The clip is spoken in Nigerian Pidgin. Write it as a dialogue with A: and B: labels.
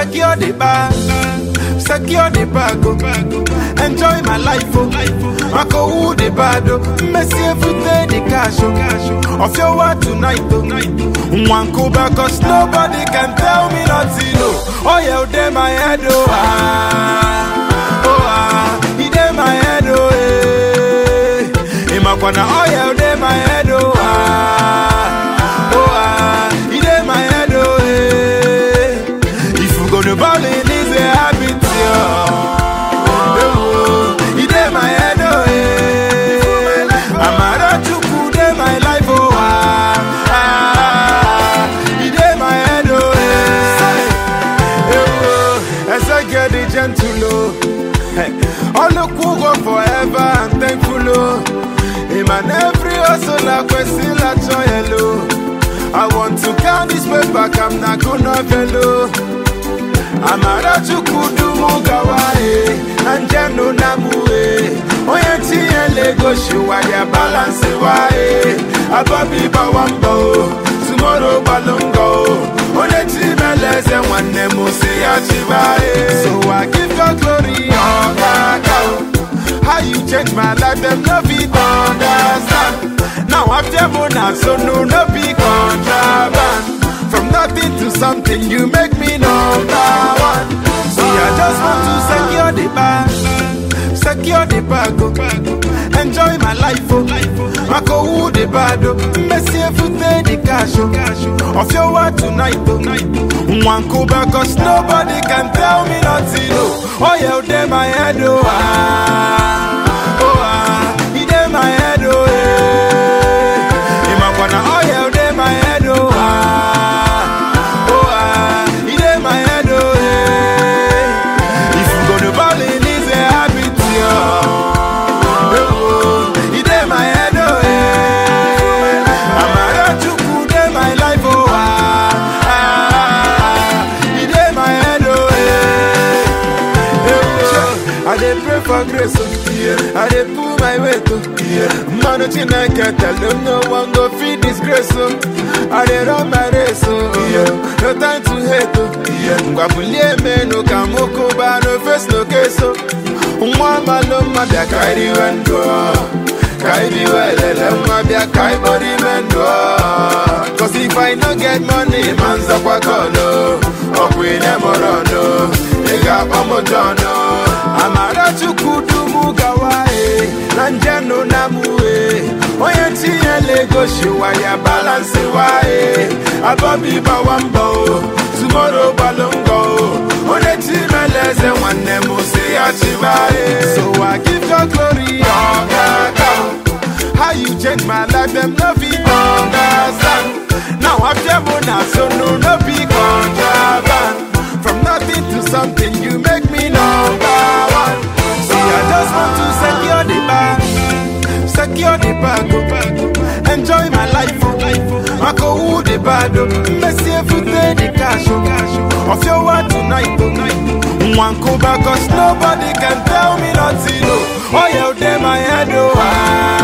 A: secure the bag, secure the bag, oh. enjoy my life, oh. I go who the bad, oh. Messi every day the cash, oh. Of your word tonight, oh. One go back, cause nobody can tell me nothing, oh. Oh yeah, oh, they my head, oh. Ah, oh ah, he dey my head, oh. Eh. In my corner, oh yeah, oh, they my head, oh. Ah, oh ah, he dey my head, oh. Eh. If you gonna ball in, it's a habit, yeah. Oh, he dey my head, oh, eh. Amara Chukwu dey my life, oh, ah, ah. He dey my head, oh, eh. Eh, oh, as I get the gentle, oh. Hey, all look who go forever and thankful, oh. Him and every hustle, I question, I joy, hello. I want to count this way back, I'm not gonna fellow. amara chukwu mugawae anjenu namue onye tinye legoshi waya balansi wae ababi bawambo tumoro gbalongo onye timeleze nwanne m si ya chibae so i give God glory ọkaka how you change my life dem no fit understand now after mona so no no be contraband From nothing to something, you make me number one. See, I just want to secure the bag, secure the bag, oh. enjoy my life, oh. I go who the bad, oh. Messi every day the cash, oh. Of your word tonight, oh. One go back, cause nobody can tell me nothing, oh. Oh yeah, oh, they my head, oh. Ah, oh ah, he dey my head, oh. Eh. In my corner, oh yeah, oh, they my head, oh. Ah. Oh, ah, he dey my head, oh, eh. If you gonna ball in, it's a habit, yeah. Oh, he dey my head, oh, eh. Amara Chukwu dey my life, oh, ah, ah. He dey my head, oh, eh. Oh, I dey pray for grace, oh. I dey pull my weight, oh. Man, Chineke tell them no one go feed disgrace, oh. I dey run my race, oh. No time to hate, oh. Ngwabulie menu ka mukuba, no face, no case, oh. Nwa malo mabia kairi wendo, kairi welele mabia kai body mendo. Cause if I no get money, manza kwa kono, okwine morono, ega pamojono. Amara chukudu gawae, nanjano namue, onye tinye legoshi waya balance wae, abobi bawambo, tomorrow balongo, onye timeleze nwanne m si ya chibae. So I give God glory, oh God, how you change my life, them no fit understand. Now after Mona, so no, no be contraband. From nothing to something, you make me number one. See, I just want to secure the bag, secure the bag, oh. enjoy my life, oh. I go who the bad, oh. Messi every day the cash, oh. Of your word tonight, oh. One go back, cause nobody can tell me nothing, oh. Oh yeah, oh, they my head, oh. Ah.